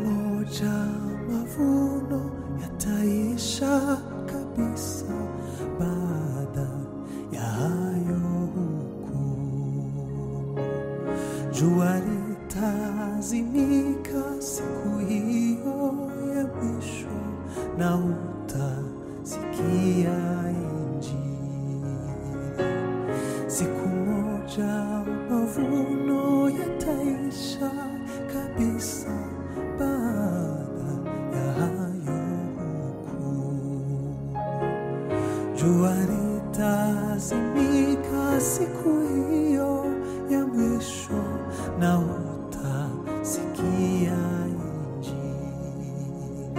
moja mavuno yataisha kabisa baada ya hayo hukumu. Jua litazimika siku hiyo ya mwisho, na utasikia Injili. Siku moja mavuno yataisha kabisa baada ya hayo hukumu. Jua litazimika siku hiyo ya mwisho, na utasikia Injili.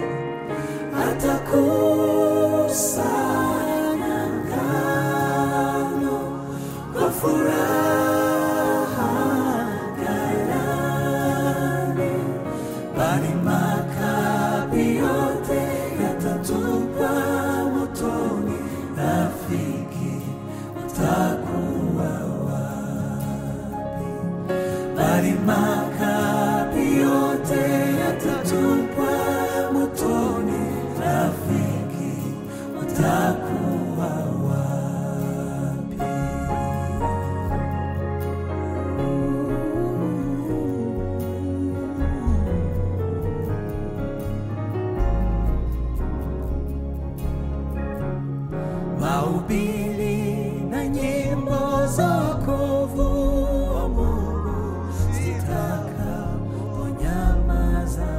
Atakusanya ngano kwa furaha ghalani, bali makapi yote yatatupwa motoni. Rafiki, utakuwa wapi? Bali makapi yote yatatupwa motoni. Rafiki, utakuwa wapi? Mahubiri na nyimbo za wokovu wa Mungu zitakaponyamaza,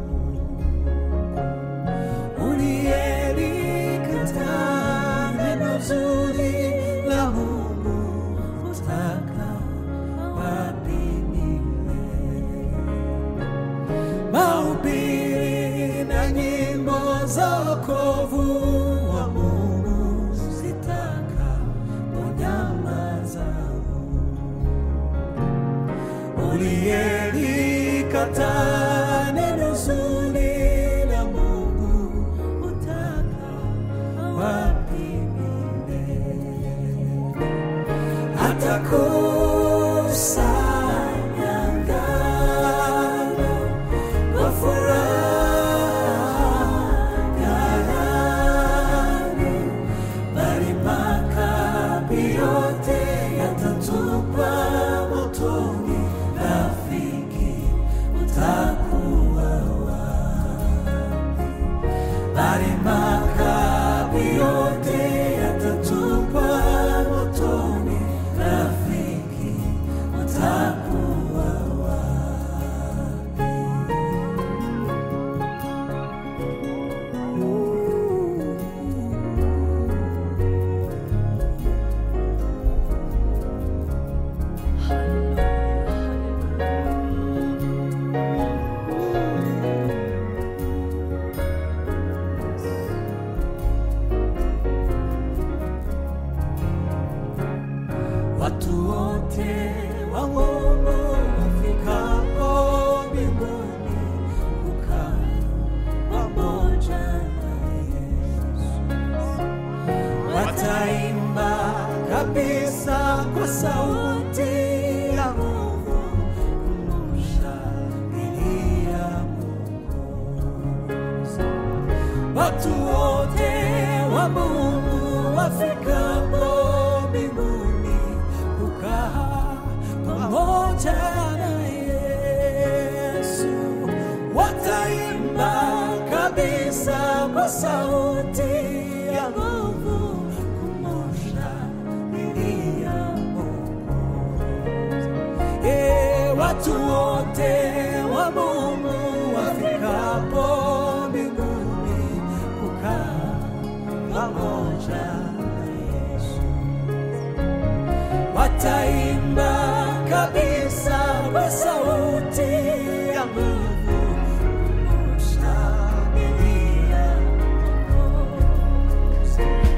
uliyelikataa neno zuri la Mungu utaka wapi milele? Mahubiri na nyimbo za wokovu wa Mungu zitakaponyamaza, uliyelikataa neno zuri la Mungu utaka wapi milele? Atakusanya ngano kwa furaha ghalani, bali makapi yote yatatupwa motoni. Rafiki, utakuwa wapi? Bali makapi yote yatatupwa motoni. Rafiki, utakuwa wapi? Watu wote wa Mungu wafikapo mbinguni kukaa pamoja na Yesu, wataimba kabisa kwa sauti ya nguvu kumshangilia Mwokozi. Watu wote wa Mungu wafikapo mbinguni kukaa pamoja na Yesu, wataimba kabisa kwa sauti ya nguvu kumshangilia Mwokozi. Eh, watu wote wa Mungu wafikapo mbinguni kukaa pamoja na Yesu, wataimba kabisa kwa sauti ya nguvu kumshangilia Mwokozi.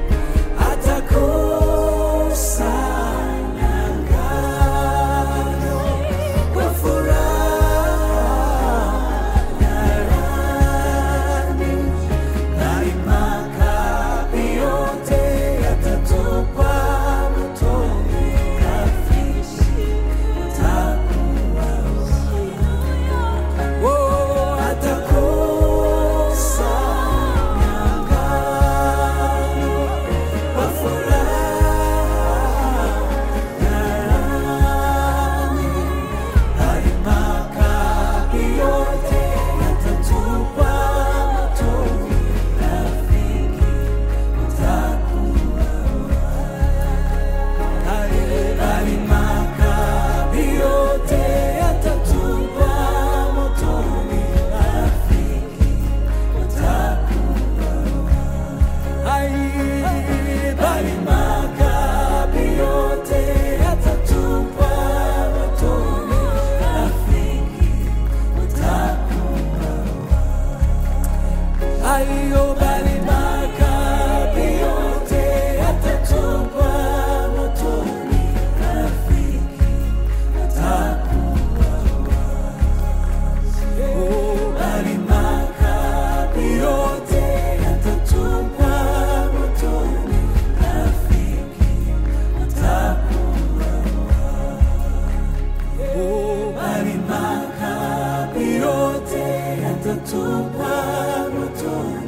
ukatupa moto